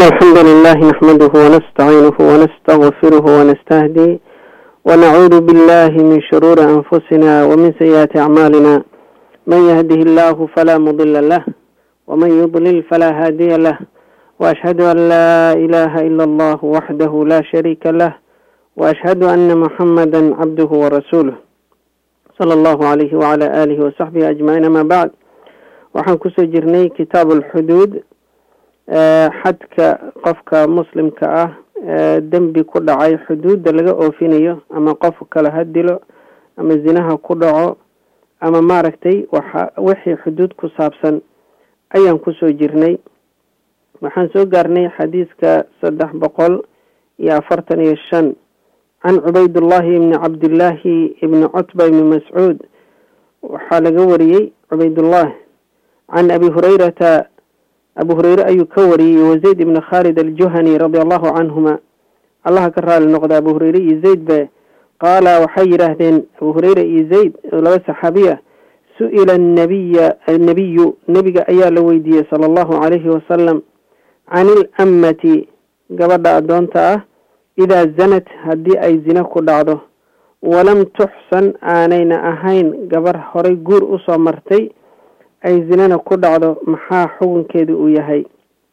الحمد لله نحمده ونستعينه ونستغفره ونستهدي ونعوذ بالله من شرور أنفسنا ومن سيئات أعمالنا من يهده الله فلا مضل له ومن يضلل فلا هادي له وأشهد أن لا إله إلا الله وحده لا شريك له وأشهد أن محمدا عبده ورسوله صلى الله عليه وعلى آله وصحبه أجمعين ما بعد waxaan kusoo jirnay kitaab alxuduud xadka qofka muslimka ah dembi ku dhacay xuduudda laga oofinayo ama qof kale ha dilo ama zinaha ku dhaco ama maaragtay waxa wixii xuduud ku saabsan ayaan kusoo jirnay waxaan soo gaarnay xadiiska saddex boqol iyo afartan iyo shan can cubaydullahi ibni cabdillaahi ibni cutba ibni mascuud waxaa laga wariyey cubaydullah can abi hurayrata abu hureyre ayuu ka wariyey wazayd ibni khaalid aljuhani radia allahu canhuma allaha ka raali noqda abu hureyre iyo zayd be qaala waxay yidhaahdeen abu hureyre iyo zayd laba saxaabiya su-ila nabiya annabiyu nebiga ayaa la weydiiyey sala allahu calayhi wasalam can ilammati gabadha addoonta ah idaa zanat haddii ay zina ku dhacdo walam tuxsan aanayna ahayn gabar horay guur usoo martay ay zinana ku dhacdo maxaa xukunkeedu uu yahay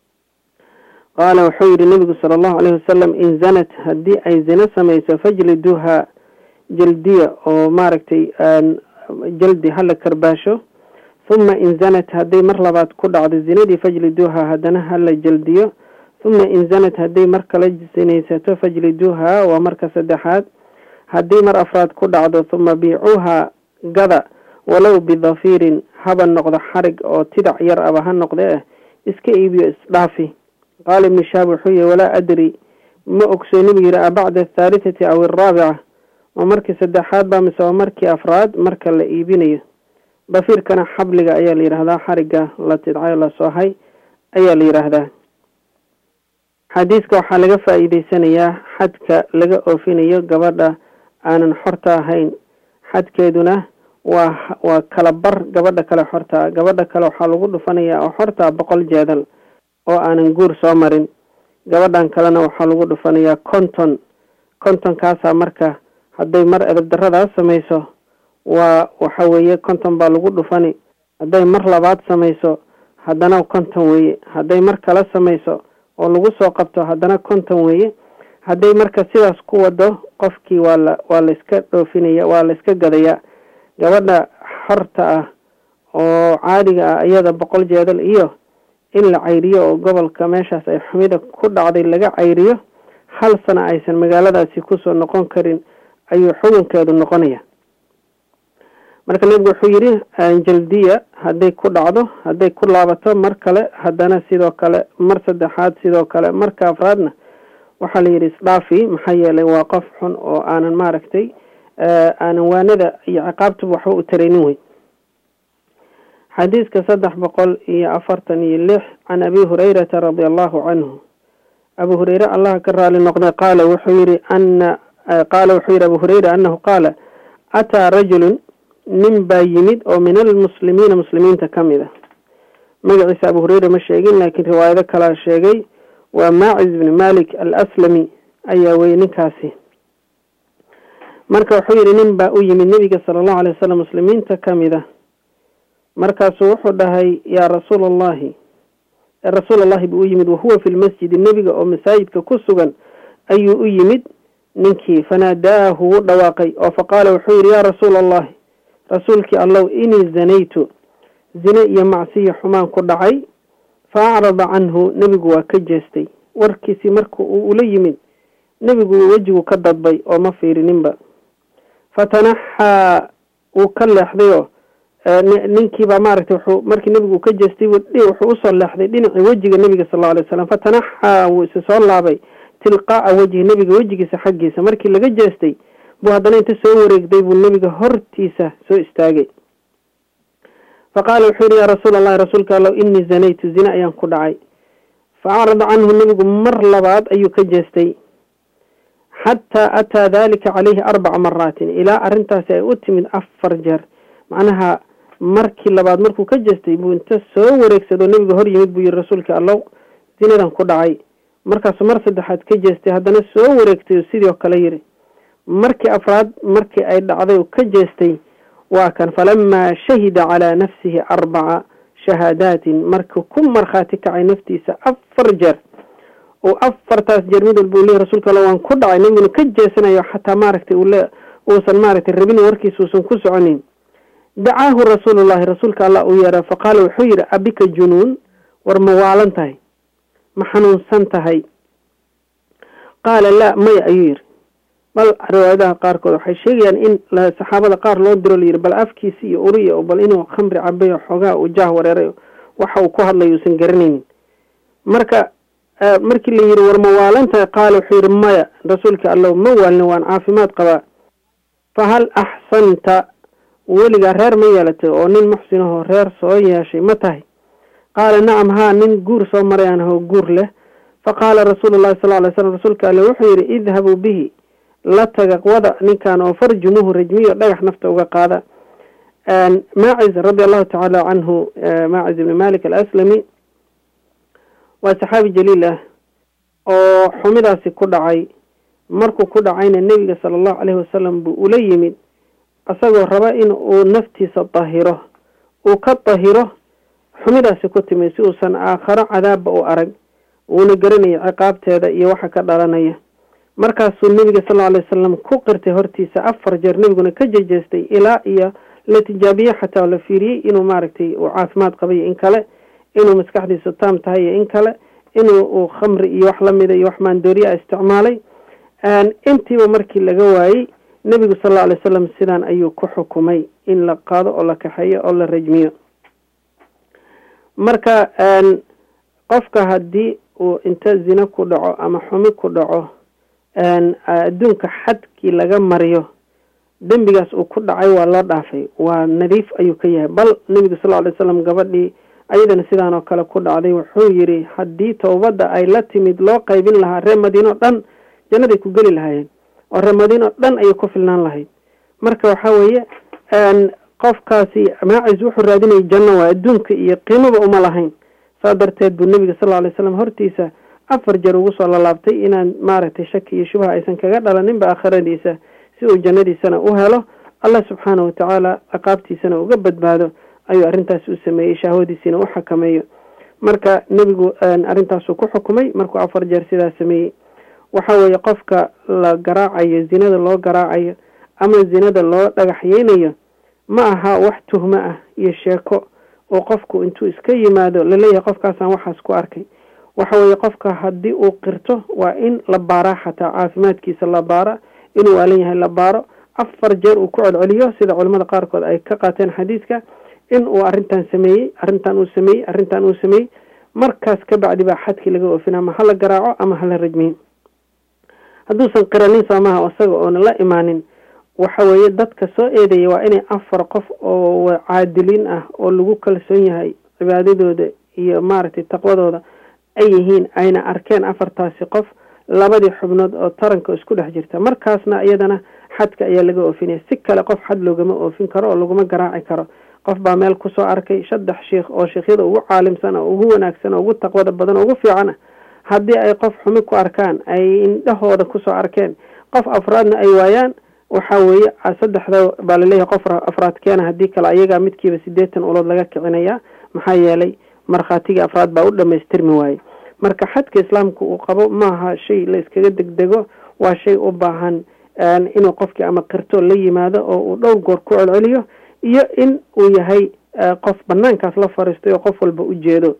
qaala wuxuu yidhi nebigu sala allahu calayhi wasalam in zanat haddii ay zina samayso fajliduuha jaldiya oo maaragtay jaldi hala karbaasho huma in zanat hadday mar labaad ku dhacdo zinadii fajliduuha haddana hala jaldiyo huma in zanat hadday mar kala sinaysato fajliduuha waa marka saddexaad haddii mar afraad ku dhacdo huma biicuuha gada walow bidafiirin haba noqdo xarig oo tidac yar aba ha noqde ah iska iibiyo isdhaafi qaala ibnu shaab wuxuu yihi walaa adri ma ogsoo nebigu yihi a bacda athaalitati aw araabica ma markii saddexaad ba mise waa markii afraad marka la iibinayo dafiirkana xabliga ayaa la yidhaahdaa xariga la tidcayo la soohay ayaa la yidhaahdaa xadiiska waxaa laga faa-iideysanayaa xadka laga oofinayo gabadha aanan xorta ahayn xadkeeduna waa waa kala bar gabadha kale xortaa gabadha kale waxaa lagu dhufanayaa oo xortaa boqol jeedal oo aanan guur soo marin gabadhan kalena waxaa lagu dhufanayaa konton kontonkaasaa marka hadday mar edabdaradaas samayso waa waxa weeye konton baa lagu dhufani hadday mar labaad samayso haddana konton weeye hadday mar kale samayso oo lagu soo qabto haddana konton weeye hadday marka sidaas ku wado qofkii waa la waa la iska dhoofinaya waa la iska gadayaa gabadha xorta ah oo caadiga ah iyada boqol jeedal iyo in la cayriyo oo gobolka meeshaas ay xumida ku dhacday laga cayriyo hal sana aysan magaaladaasi kusoo noqon karin ayuu xukunkeedu noqonaya marka nebigu wuxuu yidhi jaldiya hadday ku dhacdo hadday ku laabato mar kale haddana sidoo kale mar saddexaad sidoo kale marka afraadna waxaa la yidhi isdhaafi maxaa yeelay waa qof xun oo aanan maaragtay aanan waanada iyo ciqaabtuba waxba u taraynin weyn xadiiska saddex boqol iyo afartan iyo lix can abi hurayrata radia allahu canhu abu hureyre allaha ka raali noqday qaala wuxuu yihi ana qaala wuxuu yihi abu hureyra anahu qaala ataa rajulun nin baa yimid oo min almuslimiina muslimiinta ka mid a magaciisa abu hureyre ma sheegin laakiin riwaayado kalaa sheegay waa maacis bni malik alaslami ayaa weye ninkaasi marka wuxuu yihi nin baa u yimid nebiga sala allahu alay wasalam muslimiinta ka mid a markaasuu wuxuu dhahay yaa rasuula allahi rasuul allahi buu u yimid wahuwa fi lmasjidi nebiga oo masaajidka ku sugan ayuu u yimid ninkii fanaadaahu wuu dhawaaqay oo faqaala wuxuu yihi yaa rasuula allahi rasuulkii allow inii zanaytu zine iyo macsiyo xumaan ku dhacay fa acrada canhu nebigu waa ka jeestay warkiisii marka uu ula yimid nebigu wejigu ka dadbay oo ma fiirininba fatanaxaa wuu ka leexday oo ninkiibaa maaragtay wuxuu markii nebigu uu ka jeestay wuxuu usoo leexday dhinacii wejiga nebiga sal alla alay slam fatanaxaa wuu isi soo laabay tilqaa'a wejhi nebiga wejigiisa xaggiisa markii laga jeestay buu haddana inta soo wareegday buu nebiga hortiisa soo istaagay fa qaala wuxuu yihi yaa rasuul allahi rasuulka allow inii zanaytu zine ayaan ku dhacay fa acrada canhu nebigu mar labaad ayuu ka jeestay xataa ataa dalika caleyhi arbaca maraatin ilaa arrintaasi ay u timid afar jeer macnaha markii labaad markuu ka jeestay buu inta soo wareegsadoo nebiga hor yimid buu yihi rasuulka allow zinadan ku dhacay markaasuu mar saddexaad ka jeestay haddana soo wareegtay oo sidii oo kale yiri markii afraad markii ay dhacday oo ka jeestay waa kan falamaa shahida calaa nafsihi arbaca shahaadaatin markuu ku markhaati kacay naftiisa afar jeer oo afartaas jeer mid walba uu leeyahy rasuulka alla waan ku dhacay nabiguna ka jeesanayo xataa maaragtay ule uusan maaragtay rabin warkiisa uusan ku soconin dacaahu rasuulullahi rasuulka allah uu yeera faqaala wuxuu yidhi abika junuun war ma waalan tahay ma xanuunsan tahay qaala laa maya ayuu yidhi bal riwaayadaha qaarkood waxay sheegayaan in saxaabada qaar loo diro layidhi bal afkiisi iyo uriya bal inuu khamri cabay oo xoogaa uu jaah wareeray waxa uu ku hadlayo uusan garanaynin marka markii la yidhi war ma waalan tahay qaala wuxuu yidhi maya rasuulka allow ma waalin waan caafimaad qabaa fa hal axsanta weligaa reer ma yeelatay oo nin muxsinahoo reer soo yeeshay ma tahay qaala nacam haa nin guur soo maray aan ahoo guur leh fa qaala rasuulu llahi sal alay slam rasuulka alle wuxuu yidhi idhabuu bihi la taga wada ninkan oo farjumuhu rajmiyo dhagax nafta uga qaada maaciz radi allahu tacaala canhu maaciz ibni malik alaslami waa saxaabi jaliil ah oo xumidaasi ku dhacay markuu ku dhacayna nebiga sala allahu caleyhi wasalam buu ula yimid isagoo raba in uu naftiisa dahiro uu ka dahiro xumidaasi ku timi si uusan aakharo cadaabba u arag uuna garanaya ciqaabteeda iyo waxa ka dhalanaya markaasuu nebiga sal alay wasalam ku qirtay hortiisa afar jeer nebiguna ka jejeestay ilaa iyo la tijaabiye xataa la fiiriyey inuu maaragtay uu caafimaad qabayo in kale inuu maskaxdiisu taam tahay iyo in kale inuu uu khamri iyo wax lamida iyo wax maandooriya isticmaalay intiiba markii laga waayey nebigu sal alla alay wasalam sidaan ayuu ku xukumay in la qaado oo la kaxeeyo oo la rajmiyo marka qofka haddii uu inta zina ku dhaco ama xumi ku dhaco adduunka xadkii laga mariyo dembigaas uu ku dhacay waa loo dhaafay waa nadiif ayuu ka yahay bal nebigu sal alay slam gabadhii ayadana sidaan oo kale ku dhacday wuxuu yidhi haddii towbadda ay la timid loo qaybin lahaa reer madiino dhan jannaday ku geli lahaayeen oo reer madiino dhan ayay ku filnaan lahayd marka waxaa weeye qofkaasi maacis wuxuu raadinayay janno waa adduunka iyo qiimoba uma lahayn saa darteed buu nebiga sal alay slam hortiisa afar jeer ugu soo lalaabtay inaan maaragtay shaki iyo shubha aysan kaga dhalaninba aakhiradiisa si uu jannadiisana u helo allah subxaana watacaala ciqaabtiisana uga badbaado ayuu arrintaasi u sameeyey shahwadiisiina u xakameeyo marka nebigu arrintaasuu ku xukumay markuu afar jeer sidaa sameeyey waxa weeye qofka la garaacayo zinada loo garaacayo ama zinada loo dhagaxyeynayo ma aha wax tuhmo ah iyo sheeko oo qofku intuu iska yimaado laleeyahay qofkaasaan waxaas ku arkay waxa weeye qofka haddii uu qirto waa in la baaraa xataa caafimaadkiisa la baara inuu waalan yahay la baaro afar jeer uu ku celceliyo sida culimmada qaarkood ay ka qaateen xadiiska in uu arrintan sameeyey arrintan uu sameeyey arrintan uu sameeyey markaas ka bacdi baa xadkii laga oofina ama hala garaaco ama hala rajmiyo hadduusan qiranin soomaha isaga oona la imaanin waxa weeye dadka soo eedaya waa inay afar qof oo caadiliin ah oo lagu kalsoon yahay cibaadadooda iyo maaragtay taqwadooda ay yihiin ayna arkeen afartaasi qof labadii xubnood oo taranka isku dhex jirta markaasna iyadana xadka ayaa laga oofinaya si kale qof xad loogama oofin karo oo laguma garaaci karo qof baa meel kusoo arkay saddex sheikh oo sheikhyada ugu caalimsan oo ugu wanaagsan oo ugu taqwada badan oo ugu fiican ah haddii ay qof xumi ku arkaan ay indhahooda kusoo arkeen qof afraadna ay waayaan waxa weeye saddexda baa laleeyahay qof afraad keena haddii kale ayagaa midkiiba sideetan ulood laga kicinayaa maxaa yeelay markhaatigii afraad baa u dhamaystirmi waaye marka xadka islaamka uu qabo maaha shay la iskaga degdego waa shay u baahan inuu qofkii ama qirto la yimaado oo uu dhowr goor ku celceliyo iyo in uu yahay qof banaankaas la fariistay oo qof walba u jeedo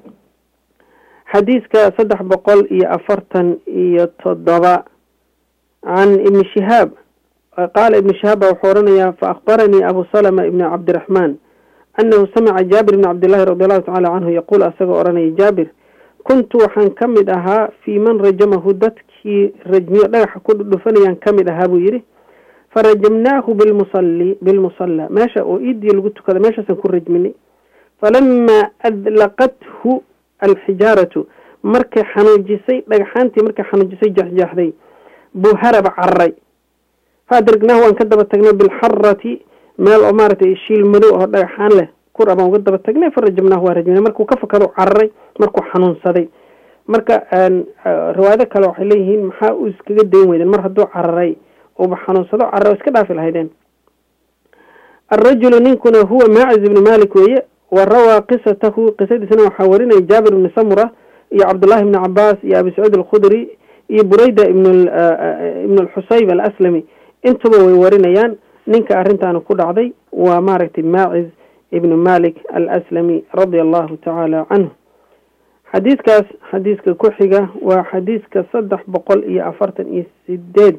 xadiiska saddex boqol iyo afartan iyo toddoba can ibni shihaab qaala ibni shihaab baa wuxuu oranayaa fa akhbaranii abu salama ibni cabdiraxmaan anahu samica jaabir ibni cabdillahi radi allahu tacala canhu yaquul asagoo odhanaya jaabir kuntu waxaan ka mid ahaa fii man rajamahu dadkii rajmiyo dhagaxa ku dhufanayaan ka mid ahaa buu yidhi farajamnaahu bilmusalli bilmusalla meesha oo iidii lagu tukada meeshaasaan ku rajminay falamaa adlaqathu alxijaaratu markay xanuujisay dhagaxaantii markay xanuujisay jeexjeexday buu haraba cararay faadragnaahu waan ka daba tagnay bilxarati meel oo maaragtay shiil madow oo dhagaxaan leh kur abaan uga daba tagnay farajamnaahu waa rajminay markuu ka fakado cararay markuu xanuunsaday marka riwaayado kale waxay leeyihiin maxaa uu iskaga dayn weydeen mar hadduu cararay uuba xanuunsado cararo iska dhaafi lahaydeen alrajulu ninkuna huwa maaciz ibni malik weeye wa rawaa qisatahu qisadiisna waxaa warinaya jaabir ibni samura iyo cabdullahi ibni cabaas iyo abi sacuud alkhudri iyo burayda ibn ibn alxusayb alaslami intuba way warinayaan ninka arrintaana ku dhacday waa maaragtay maaciz ibnu malik alaslami radia allahu tacaala canhu xadiidkaas xadiiska ku xiga waa xadiiska saddex boqol iyo afartan iyo sideed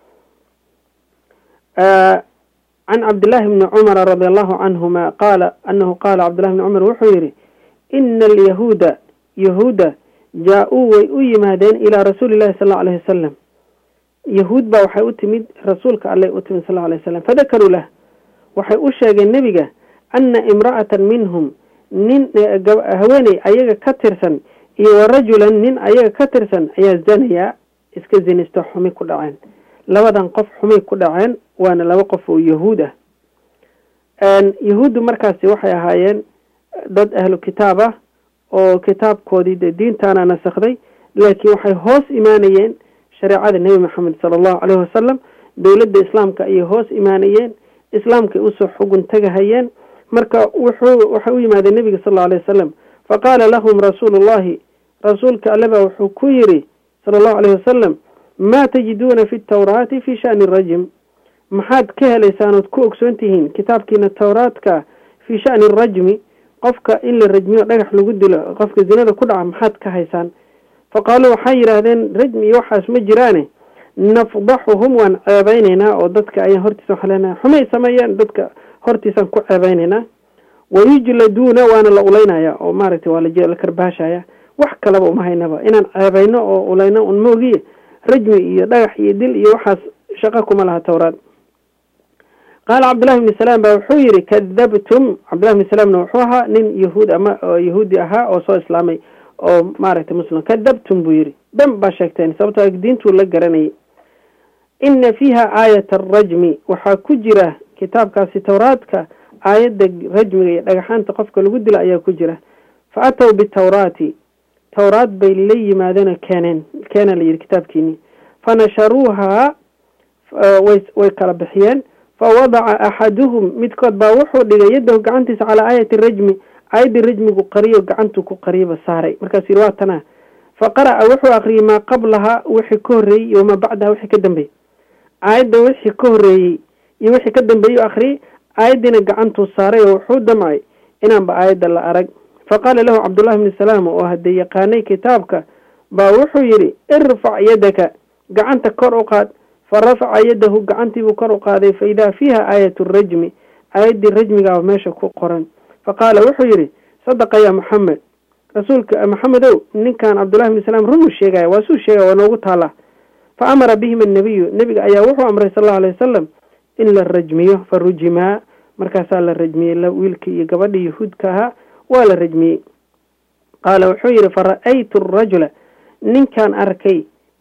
can cabdillahi bni cumara radi allahu canhuma qaala anahu qaala cabdillahi bni cumar wuxuu yihi ina alyahuuda yahuuda jaa-uu way u yimaadeen ilaa rasuuli llahi sal lla alayhi wasalam yahuud baa waxay u timid rasuulka alleh u timid sal lla alay wasalam fadakaruu lah waxay u sheegeen nebiga ana imra'atan minhum nin haweeney ayaga ka tirsan iyo wa rajulan nin ayaga ka tirsan ayaa zanayaa iska zinisto xumi ku dhaceen labadan qof xumay ku dhaceen waana laba qof oo yahuud ah yahuuddu markaasi waxay ahaayeen dad ahlu kitaab ah oo kitaabkoodii dee diintaana nasakday laakiin waxay hoos imaanayeen shareecada nebi maxamed sala allahu caleyhi wasalam dowladda islaamka ayay hoos imaanayeen islaamkay usoo xugun tagahayeen marka wuxuu waxay u yimaadeen nebiga sal allau alay wasalam faqaala lahum rasuulu llahi rasuulka alleba wuxuu ku yidhi sala allahu alayhi wasalam maa tajiduuna fi tawraati fi shani rajm maxaad ka helaysaan ood ku ogsoon tihiin kitaabkiina tawraadka fii shani rajmi qofka in la rajmiyo dhagax lagu dilo qofka zinada ku dhaca maxaad ka haysaan fa qaaluu waxay yidhaahdeen rajmi iyo waxaas ma jiraane nafdaxuhum waan ceebeynaynaa oo dadka ayaan hortiisa waxaa leenahay xumay sameeyeen dadka hortiisaan ku ceebeynaynaa wayujladuuna waana la ulaynaya oo maaragtay waa la karbaashaya wax kalaba uma haynaba inaan ceebeyno oo ulayno un moogiye rajmi iyo dhagax iyo dil iyo waxaas shaqo kuma laha towraad qaala cabdullahi bni salaam baa wuxuu yihi kadabtum cabdullahi bni salaamna wuxuu ahaa nin yahuud ama yahuudi ahaa oo soo islaamay oo maaragtay muslim kadabtum buu yihi dhan baa sheegteen sababtoo diintuu la garanayay ina fiiha aayata arajmi waxaa ku jira kitaabkaasi towraadka aayadda rajmiga iyo dhagaxaanta qofka lagu dila ayaa ku jira fa atow bitawraati towraad bay la yimaadeenoo keeneen keena la yidhi kitaabkiini fanasharuuhaa way way kala bixiyeen fa wadaca axaduhum midkood baa wuxuu dhigay yaddahu gacantiisa calaa aayati rajmi aayaddii rajmigu qariyo gacantuu ku qariyaba saaray markaasuu yidhi waa tanaa fa qara'a wuxuu akriyey maa qablaha wixii ka horreeyey iyo wamaa bacdaha wixii ka dambeeyey aayadda wixii ka horreeyey iyo wixii ka dambeeyey u akriyey aayaddiina gacantuu saaray oo wuxuu damcay inaanba aayadda la arag fa qaala lahu cabdullahi bni salaam oo haddee yaqaanay kitaabka baa wuxuu yidhi irfac yadaka gacanta kor u qaad fa rafaca yadahu gacantiibuu kor u qaaday fa idaa fiiha aayatu rajmi aayaddii rajmigaaba meesha ku qoran fa qaala wuxuu yidhi sadaqa yaa maxamed rasuulka maxamedow ninkan cabdullahi bni salaam runuu sheegaya waa suu sheegaya waa noogu taallaa fa amara bihim annabiyu nebiga ayaa wuxuu amray sal allau alay wasalam in la rajmiyo fa rujimaa markaasaa la rajmiyey wiilkii iyo gabadhii yahuudka ahaa waa la rajmiyey qaala wuxuu yidhi fa ra'aytu arajula ninkaan arkay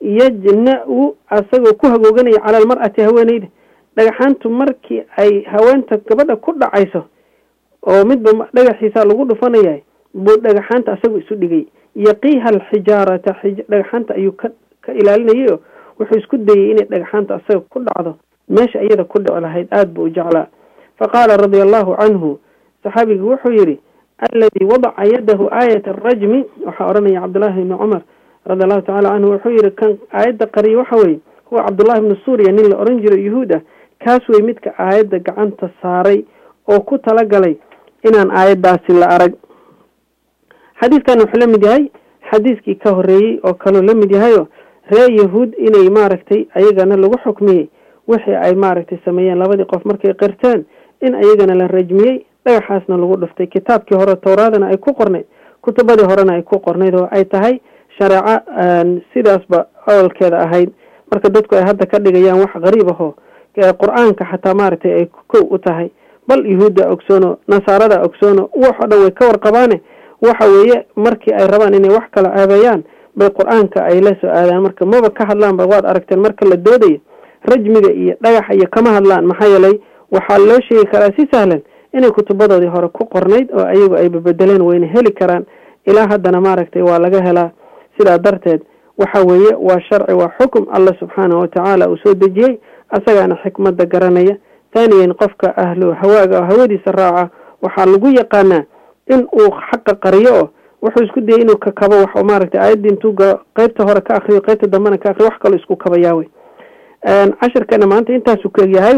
yajna-u asagoo ku hagooganaya cala almar'ati haweeneyda dhagaxaantu markii ay haweenta gabadha ku dhacayso oo midba dhagaxiisaa lagu dhufanaya buu dhagaxaanta asagoo isu dhigay yaqiiha alxijaarata dhagaxaanta ayuu ka ka ilaalinayay oo wuxuu isku dayey inay dhagaxaanta asaga ku dhacdo meesha iyada ku dhici lahayd aada buu u jeclaa fa qaala radia allahu canhu saxaabigu wuxuu yidhi alladii wadaca yadahu aayat arajmi waxaa odhanaya cabdullaahi ibni cumar radi allahu tacala canhu wuxuu yihi kan aayadda qariya waxa weye huwa cabdullahi ibni suuriya nin la odhan jiro yuhuud ah kaas wey midka aayadda gacanta saaray oo ku talagalay inaan aayaddaasi la arag xadiiskan wuxuu la mid yahay xadiiskii ka horreeyey oo kaloo la mid yahayo reer yahuud inay maaragtay ayagana lagu xukmiyey wixii ay maaragtay sameeyeen labadii qof markay qirteen in ayagana la rajmiyey dhagaxaasna lagu dhuftay kitaabkii hore towraadana ay ku qornayd kutubadii horena ay ku qornayd oo ay tahay shareeco sidaasba awalkeeda ahayd marka dadku ay hadda ka dhigayaan wax qariib ahoo qur-aanka xataa maaragtay ay kow u tahay bal yahuudda ogsoono nasaarada ogsoono waxoo dhan way ka warqabaane waxa weeye markii ay rabaan inay wax kala ceebeeyaan bay qur-aanka ay la soo aadaan marka maba ka hadlaanba waad aragteen marka la doodayo rajmiga iyo dhagaxa iyo kama hadlaan maxaa yeelay waxaa loo sheegi karaa si sahlan inay kutubadoodii hore ku qornayd oo ayagu ay babedeleen wayna heli karaan ilaa haddana maaragtay waa laga helaa sidaa darteed waxa weeye waa sharci waa xukum allah subxaanahu watacaala uu soo dejiyey asagaana xikmada garanaya taaniyan qofka ahlu hawaaga oo hawadiisa raaca waxaa lagu yaqaanaa in uu xaqa qariyo oo wuxuu isku dayay inuu kakabo wax maaragtay aayadda intuu galo qeybta hore ka akriyo qeybta dambena ka akriyo wax kaloo isku kabayaawe cashirkana maanta intaasuu ka egyahay